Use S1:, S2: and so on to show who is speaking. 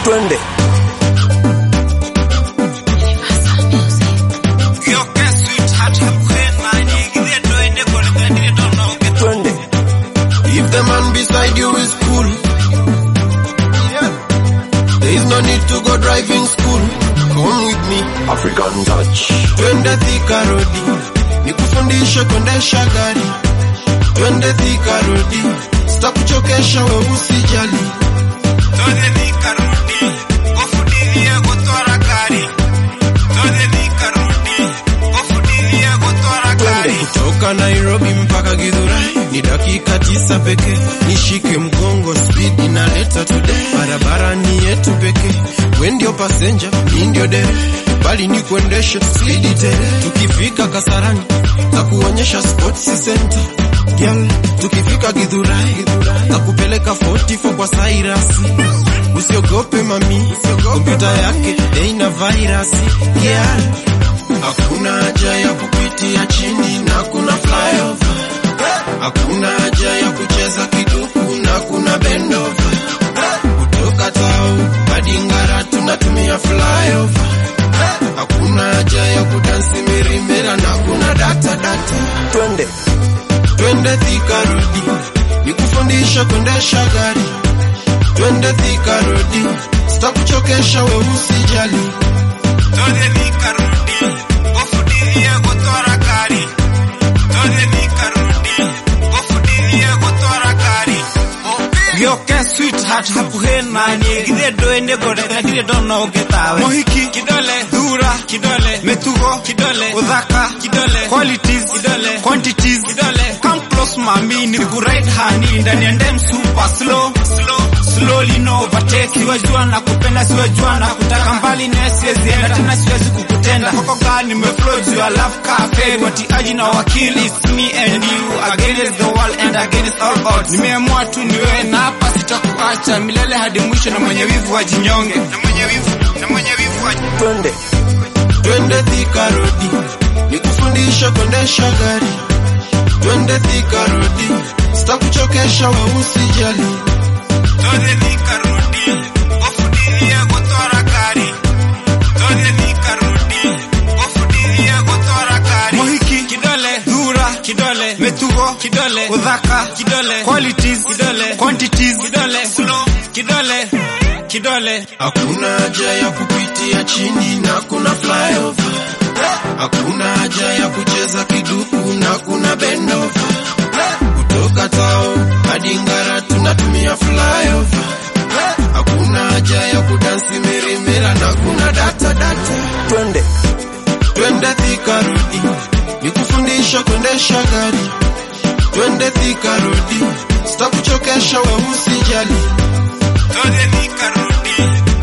S1: twende twende
S2: If the man beside you is cool, there is no need to go driving school. Come with me,
S1: African touch
S2: twende Thika Road, nikufundishe kuendesha gari. Twende Thika Road, sitakuchokesha we usijali.
S1: twende
S2: Kutoka Nairobi mpaka Githurai ni dakika tisa pekee. Nishike mgongo, speed inaleta today. Barabara ni yetu pekee, we ndio passenger, mi ndio dere, bali ni kuendesha speed tele. Tukifika Kasarani na kuonyesha sports center Girl, tukifika Githurai na kupeleka 44 kwa Cyrus. Usiogope mami, kompyuta yake haina virus. Yeah. Hakuna haja ya kupitia chini na kuna flyover. Hakuna haja ya kucheza kiduku na kuna bendova. Kutoka tao hadi Ngara tunatumia flyover. Hakuna haja ya kudansi mirimera na kuna data data.
S1: twende
S2: Twende Thika Road, nikufundisha kuendesha gari. Twende Thika Road, sitakuchokesha we usijali.
S3: gĩoke sweetheart hakuhĩ naniĩ githĩ ndũĩ ngore na ndirĩ ndona ũngĩ tawe mũhiki kidole thura kidole mĩtugo kidole ũthaka kidole qualities kidole quantities kidole come close mami ni kuride hani ndani ya ndem super slow slow slowly no overtake siwajua na kupenda siwajua na kutaka mbali naye siwezi enda tena siwezi kukutenda koko gani nimeflow juu ya love cafe watiaji na wakili it's me and you against the world and against all odds nimeamua tu niwe na hapa sitakuacha milele hadi mwisho na mwenye wivu wajinyonge na mwenye wivu na mwenye wivu waji
S1: twende
S2: Twende Thika Road, nikufundisha kuendesha gari. Twende Thika Road, sitakuchokesha we usijali.
S3: Tode thika rudi, ofudirie gutwara ngari. Tode thika rudi, ofudirie gutwara ngari. Mũhiki kidole, thura kidole, mĩtugo kidole, ũthaka kidole, qualities kidole, quantities kidole, slow kidole, kidole.
S2: Hakuna haja ya kupitia chini na kuna flyover. Hakuna haja ya kucheza kiduku na kuna bendova. Kutoka tao hadi Ngara tunatumia flyover. Hakuna haja ya kudansi mirimera na kuna data data.
S1: twende
S2: Twende Thika Road, nikufundisha kuendesha gari. Twende Thika Road, sitakuchokesha we usijali.
S3: Tode thika rudi,